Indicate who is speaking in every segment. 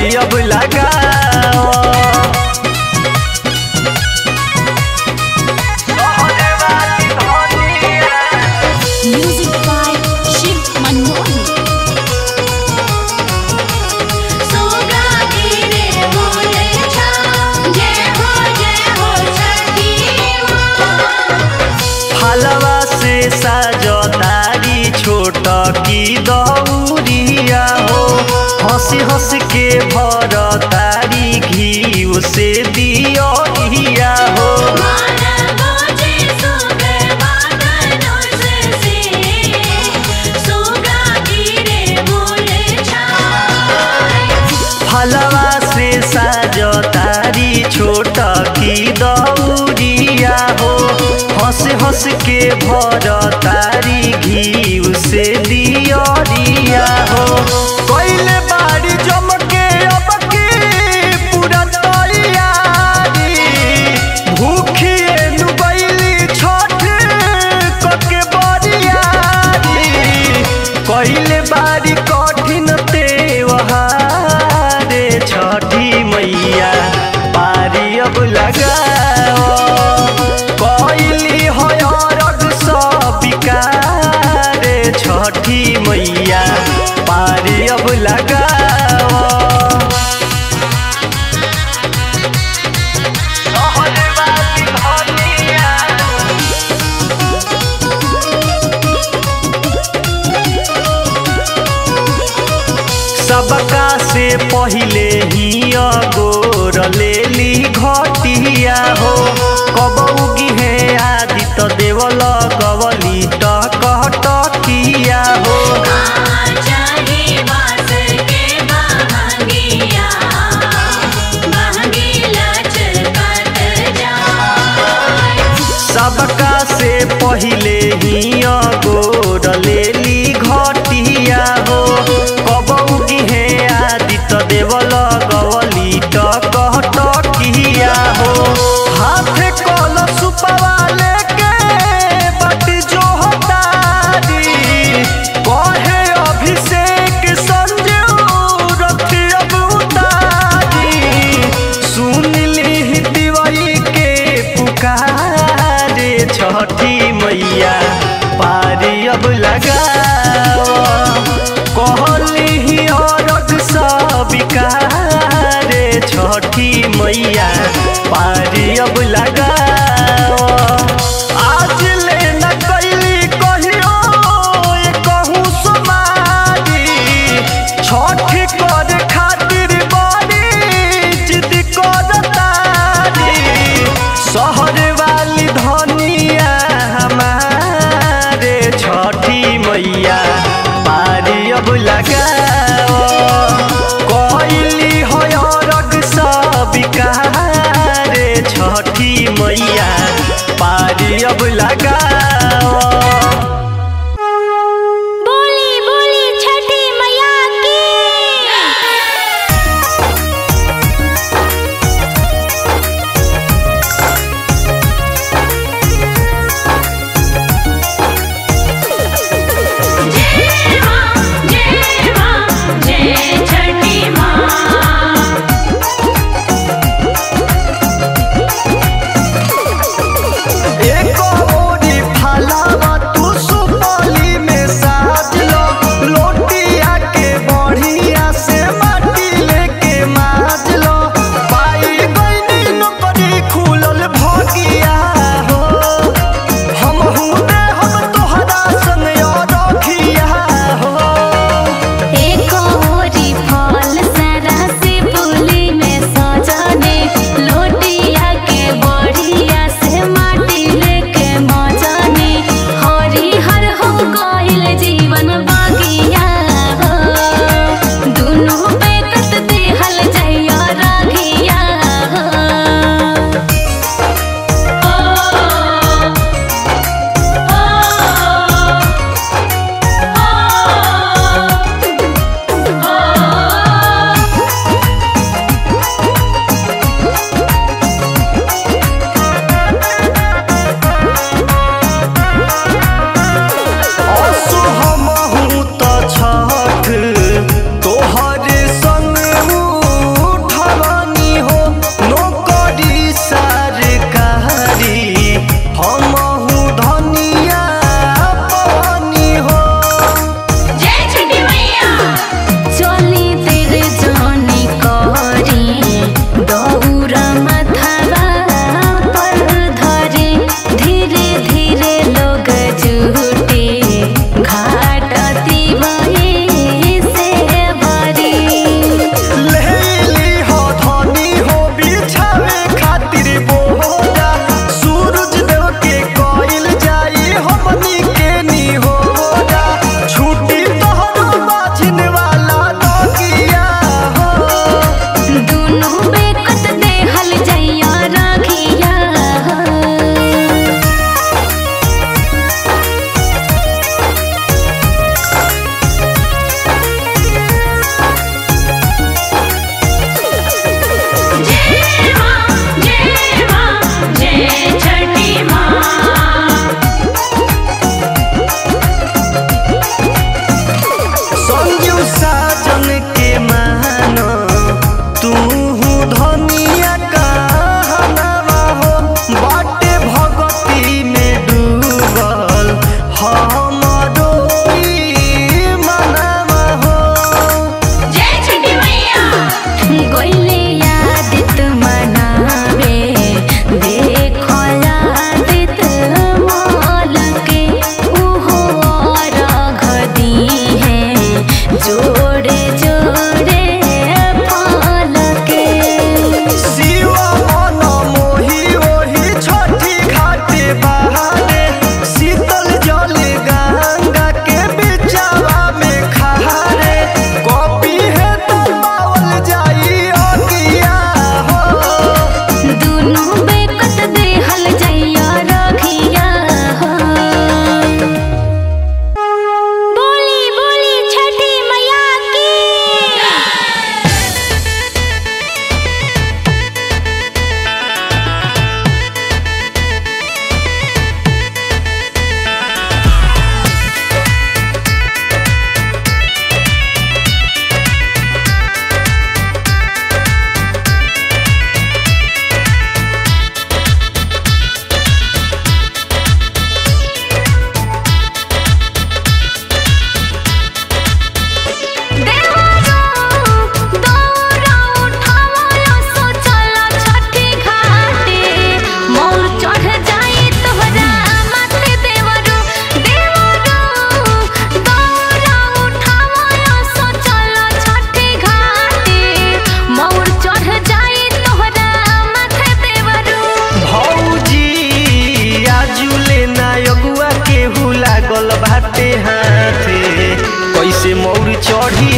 Speaker 1: पारी अब लगाओ
Speaker 2: Music by Shiv Manohar.
Speaker 3: सोगा गिरे बोले छा जय हो जय हो छठी माँ
Speaker 1: हलवा से साजो तारी छोट की दौरिया हो हंसी हंस के भर तारी घी से दियो हो
Speaker 3: माना बोझे सोगे बादलों से से सोगा गिरे बोले छा
Speaker 1: फलवा से साजो तारी छोट की दौरिया हो हंस हंस के भर तारी घी से दियरिया हो कोइले बाड़ी जम के अब की पूरा तैयारी भूखिए नुबैली छठ कके बरियारी कइले बारी कठिन त्योहारे छठी मैया पारी अब लगाओ कइली हयरग सबिकारे छठी मैया पारी अब लगाओ सहजवादी धनिया सबका से पहिले ही अगोर लेली घटिया हो कबौगी है आदि त देवल गवली टकटकिया हो
Speaker 3: चाहे बास के बहंगिया बहंगीला चलकत जाए
Speaker 1: सबका से पहिले ही अगोर लेली घटिया हो कबौगी है आदि त देवल गवली टकटकिया हो हाथे कल सुपवा लेके बटी जो हतारी कहे अभिषेक संजू रथी अब उतारी सुन ली दिवाई के पुकारे छठी मैया पारी अब लगाओ कहली ही औरत सबिकारे छठी मैया पारी अब लगाओ आज ले न कैली कहियो ये कहूँ समारी छठी कर खातिर बड़ी जिद करतारी शहर वाली धनिया हमारे छठी मैया पारी अब लगाओ कोइली हयरग सबिकारे छठी मैया पारी अब लगाओ
Speaker 3: बोली बोली छठी मैया की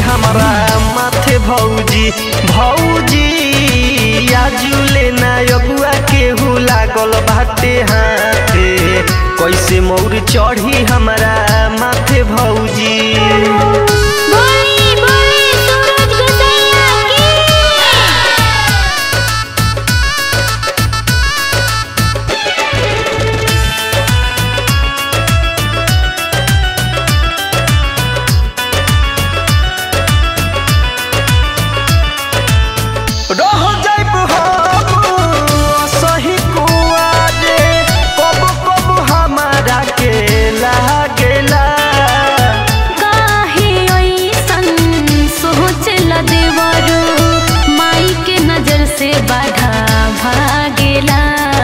Speaker 1: हमारा माथे भौजी भौजी आजुले ना अगुआ केहू लागल बाटे हाथे कैसे मौर चढ़ी हमारा माथे भौजी
Speaker 2: बोली बोली सूरज गोसैया की
Speaker 1: रह जाइब हम सही कुआरे कब कब हमारा के लागेला
Speaker 2: काहे ओइसन सोचला देवरो माई के नजर से बाधा भागेला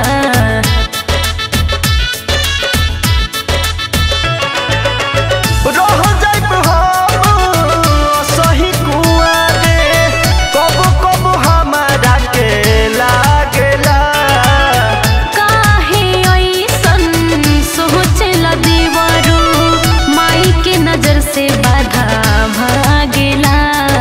Speaker 1: रह जाइब हम सही कुआरे कब कब हमारा के लागेला
Speaker 2: काहे ओइसन सोचला देवरो माई के नजर से बाधा भागेला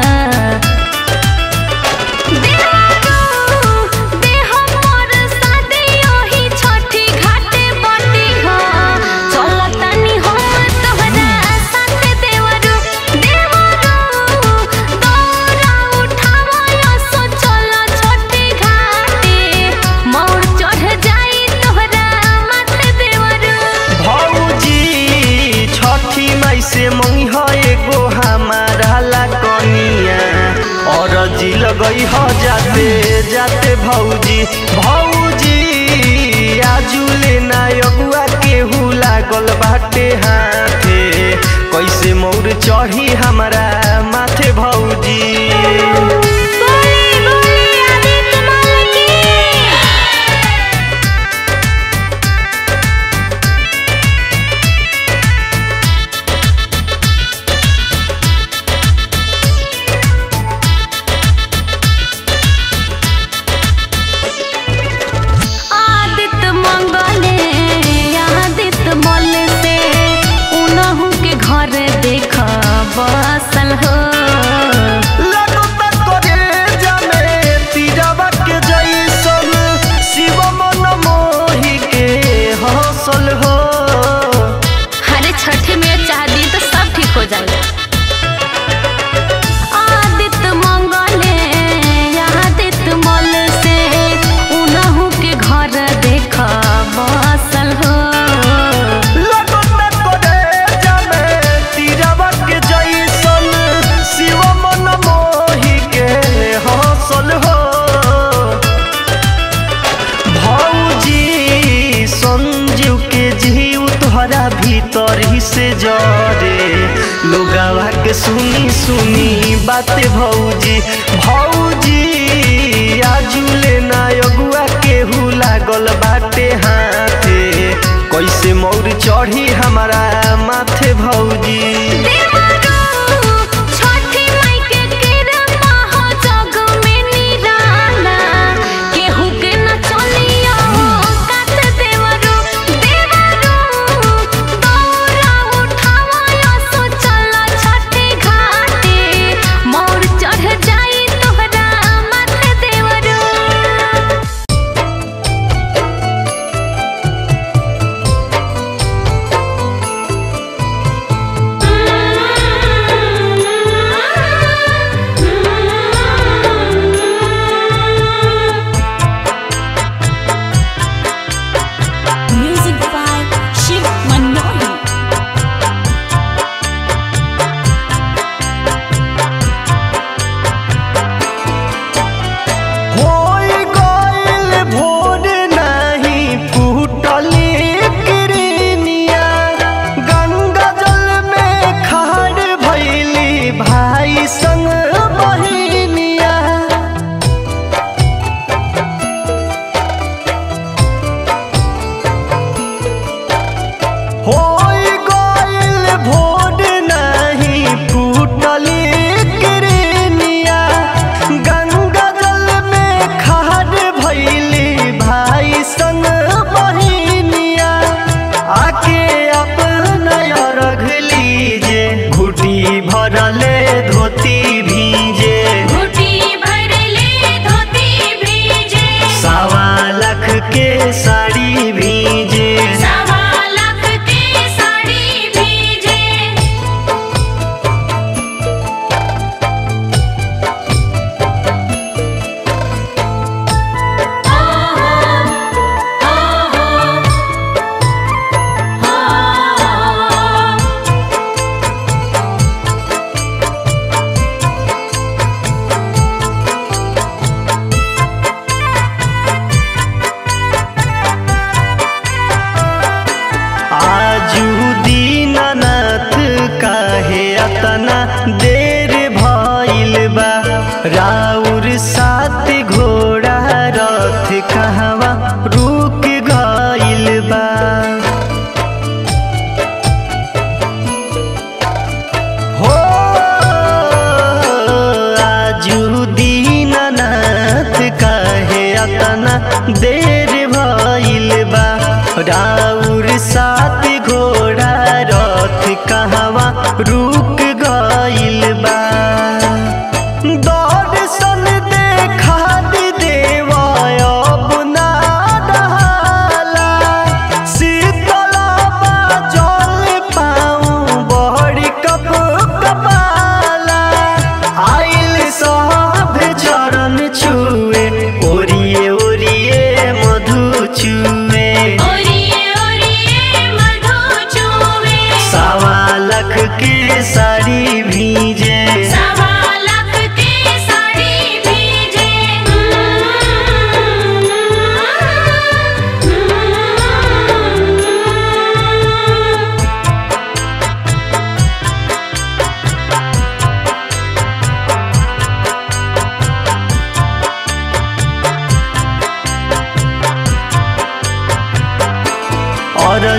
Speaker 2: देवरो देह मोर सादे ओही छठी घाटे बटी हो चलतानी हम तोहरा साथे देवरो देवरो दौरा उठावो सो चल छठी घाटे मोर चढ़ जाई तोहरा माथे देवरो
Speaker 1: भौजी छठी माई से मंगी है एगो हमारा ला कनिया और जी लगई ह जाते जाते भौजी भौजी आजुले ना अगुआ केहू लागल बाटे हाथे कैसे मौर चढ़ी हमारा माथे भौजी
Speaker 2: बोली बोली आदित्य माल की आदित्य मंगले आदित्य मल से उनहु के घर देख बसल हो
Speaker 1: लगता करे जामे तीरवा के जैसन शिव मन मोहि के हौसल हो
Speaker 2: हरे छठ में चाहदी तो सब ठीक हो जाएगा आदित्य मंगले आदित्य मल से उनहु के घर देख बसल हो
Speaker 1: लगता करे जामे तीरवा के जैसन शिव मन मोहि के हौसल हो भौजी संजीव के जीव तोहरा भीतर ही से जरे लोगावा के सुनी सुनी बाते भौजी भौजी आजुले ना अगुआ केहू लागल बाटे हाथे कैसे मौर चढ़ी हमारा माथे भौजी
Speaker 2: देवरो छठी माई के किरमा हो जग में निराला केहू के न चलियो कात देवरो देवरो दौरा उठावो सो चल छठी घाटे मोर चढ़ जाई तोहरा माथे देवरो
Speaker 3: आ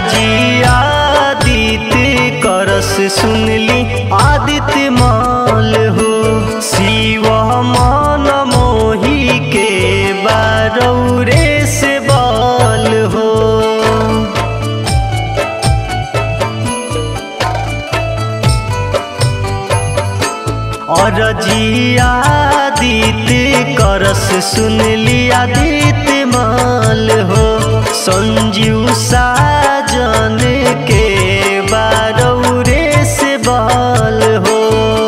Speaker 1: जी आदित्य करस सुनली आदित्य माल हो शिव मन मोही के बारौरे से बाल हो और जी आदित्य करस सुनली आदित्य माल हो संजीव साजन के बारौरे से बाल हो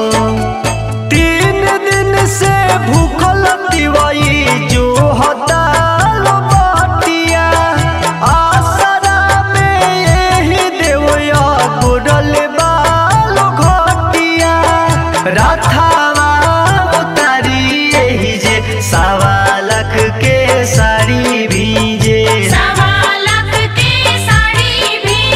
Speaker 1: तीन दिन से भूखल दिवाई जो हताल बाटिया आसरा में यही देवया गुडल बाल घटिया राधावा उतारी यही जे सवा लाख के साड़ी भीजे
Speaker 3: सवा लाख के साड़ी भी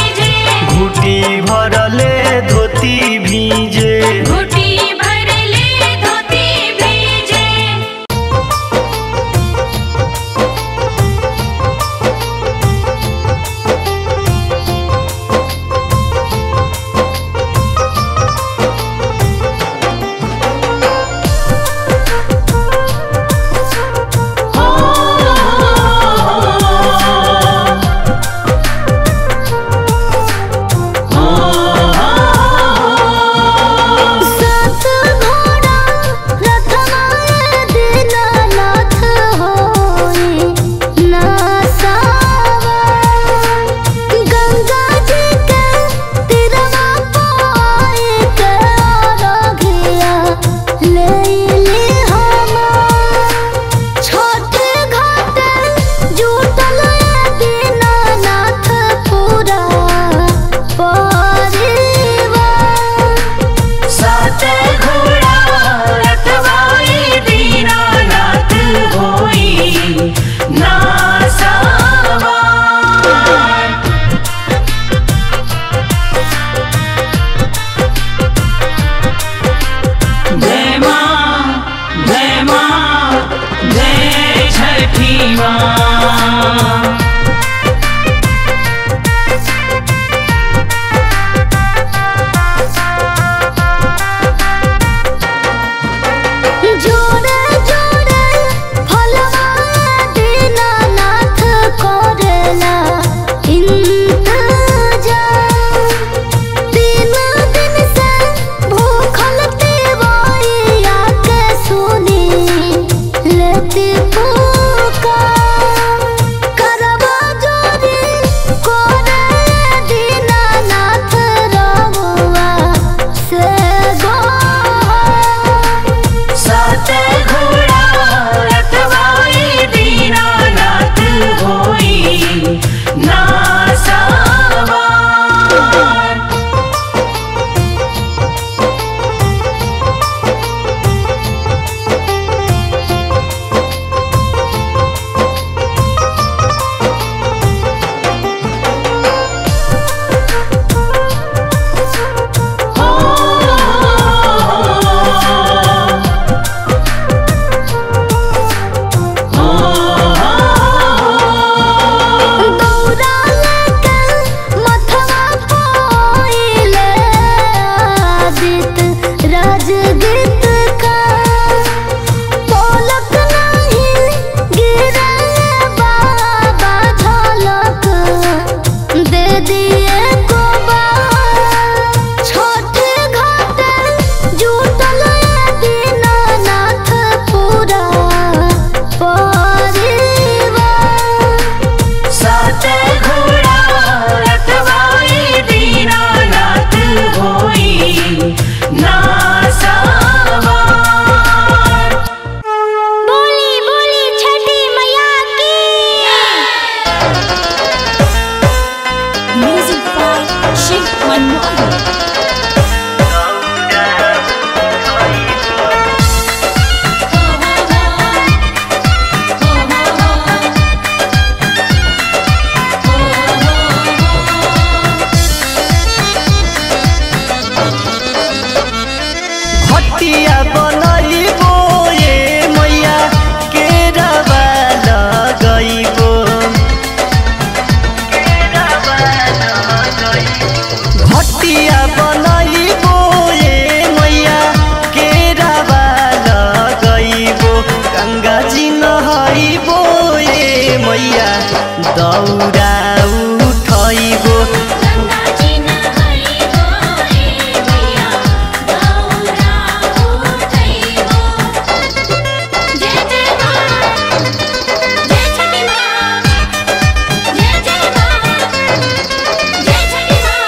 Speaker 1: दौरा उठैबो
Speaker 3: गंगा जी नहाई हो रे मैया दौरा उठैबो जय जय माँ जय छठी माँ जय जय माँ जय छठी माँ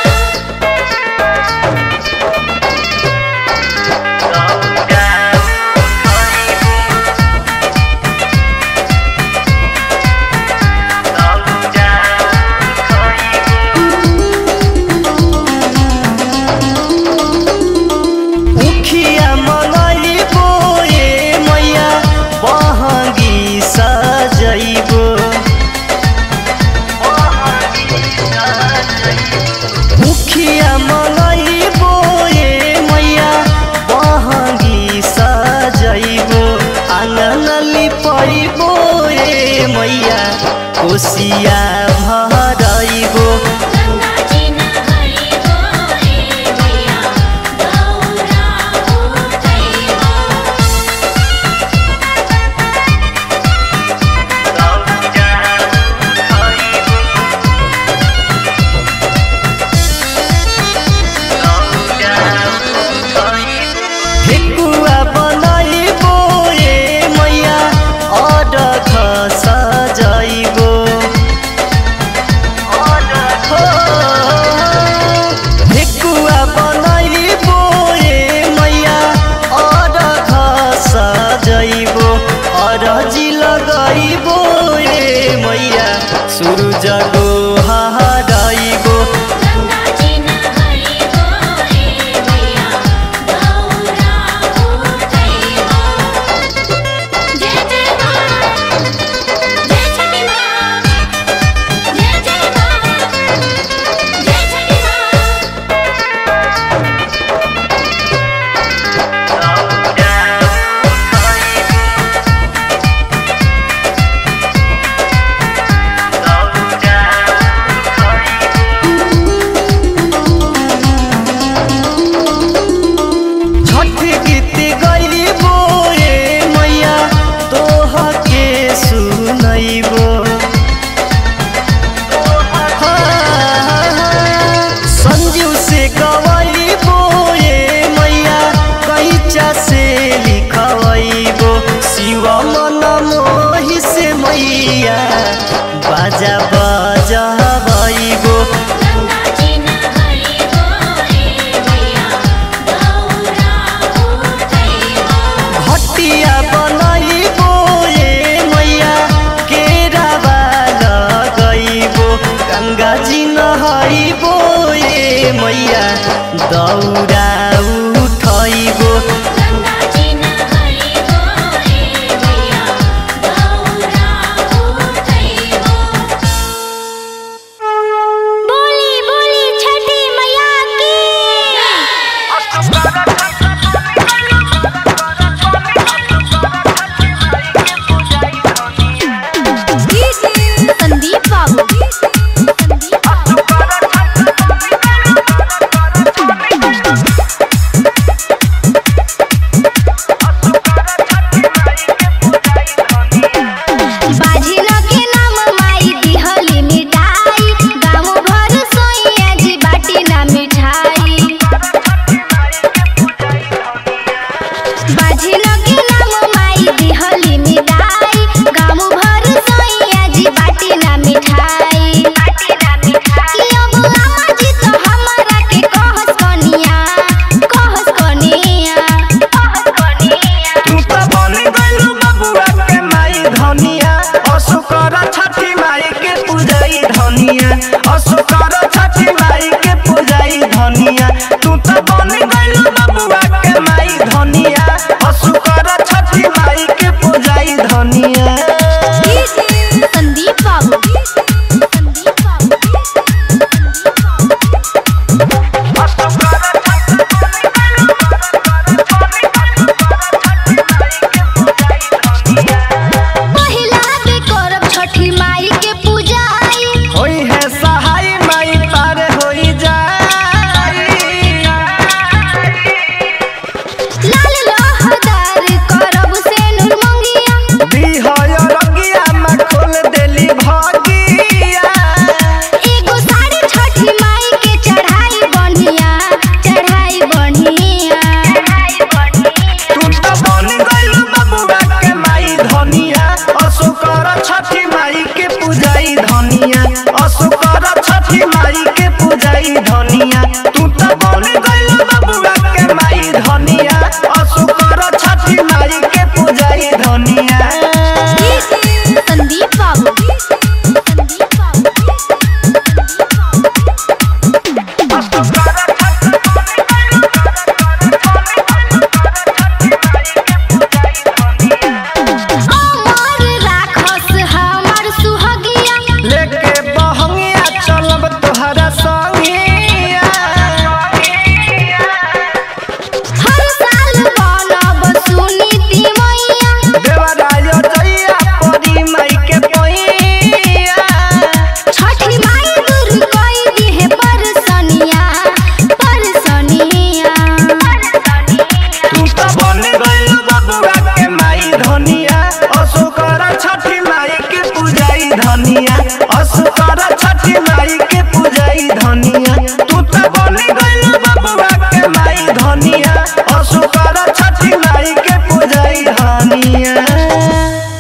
Speaker 1: उखिया मंगैबो ए मैया बहंगी सजैबो उखिया मंगैबो ए मैया बहंगी सजैबो आंगन लिपैबो ए मैया कोसिया भरैबो
Speaker 3: गंगा जी नहाई हो रे मैया दौरा उठैबो
Speaker 1: ठेकुवा बनैबो ए मैया अडख सजैबो ठेकुवा बनैबो ए मैया अडख सजैबो अरजी लगैबो ए मैया सुरुज गोहरैबो
Speaker 3: गंगा जी नहाई हो रे मैया दौरा उठैबो जय जय माँ जय छठी माँ जय जय माँ जय छठी माँ
Speaker 1: छठ गीत गैबो ए मैया तोह के सुनैबो संजीव से गवैबो ए मैया कैचा से लिखवैबो शिव मन मोहि से मैया बाजा बजबैबो
Speaker 3: गंगा जी नहाई हो रे मैया दौरा उठैबो
Speaker 1: भटिया बनैबो ए मैया केरावा लगैबो गङ्गा जी नहैबो ए मैया दौरा उठैबो
Speaker 3: गंगा जी नहाई हो रे मैया दौरा उठैबो बोली बोली छठी मैया की
Speaker 2: संदीप बाबू संदीप बाबू
Speaker 1: धनिया असुकर छठी माई के पूजाई धनिया तू तो बनी गइल बबुआ के माई धनिया असुकर